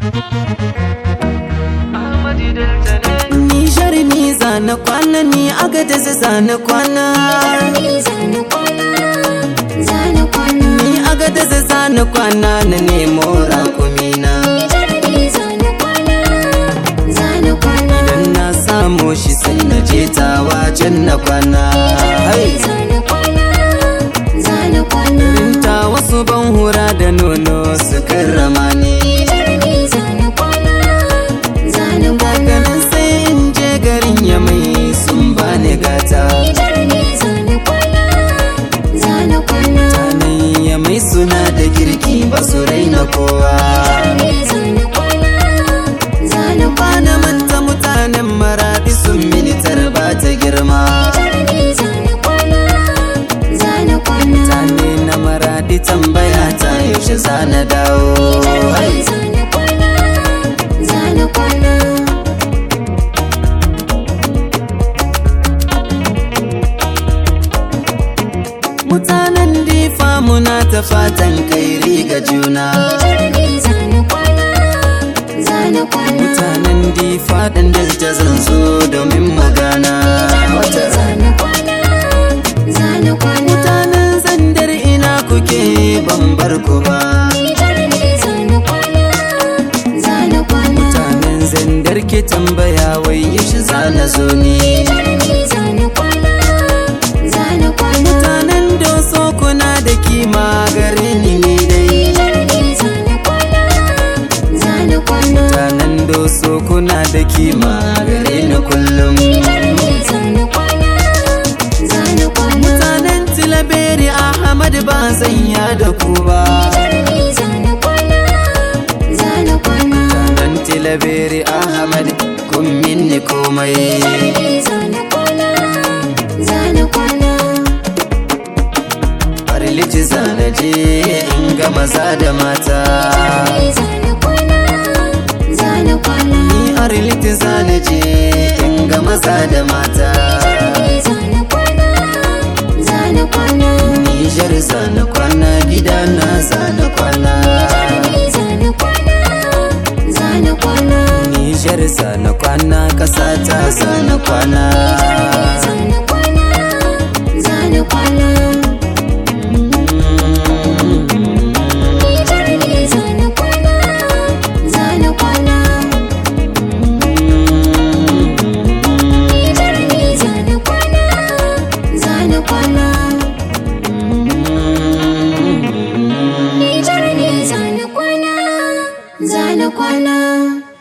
Nijar ni zana kwana ni agada zana kwana Ni agada zana kwana na nemo rakumina Idan na samu shi sai na je tawa can na kwana Hai! Ta wasu ban hura da nono su karrama ni Daga nan sai in je garin ya mai sun bani gata Tanan ya mai suna da girki ba su raina kowa Bana manta mutanen maradi sun militar ba ta girma Mutane na maradi tambaya ta yaushe za na dawo Hai! Mutanen difa muna ta fatan kairi ga juna Mutanen difa ɗan dalta zan zo domin magana Mutanen zandar ina kuke ban bar ku ba Mutanen zandar ke tambaya wai yaushe za na zo ni Mutanen doso kuna da kima gare ni ne dai Mutanen doso kuna da kima gare ni kullum Mutanen tilaberi Ahmad ba zan ya da ku ba Mutanen tilaberi Ahmad kun minni komai Farlici zana je in ga maza da mata Ni arliti zana je in ga maza da mata Nijar zana kwana gidana zana kwana Nijar zana kwana kasata zana kwana Zana kwana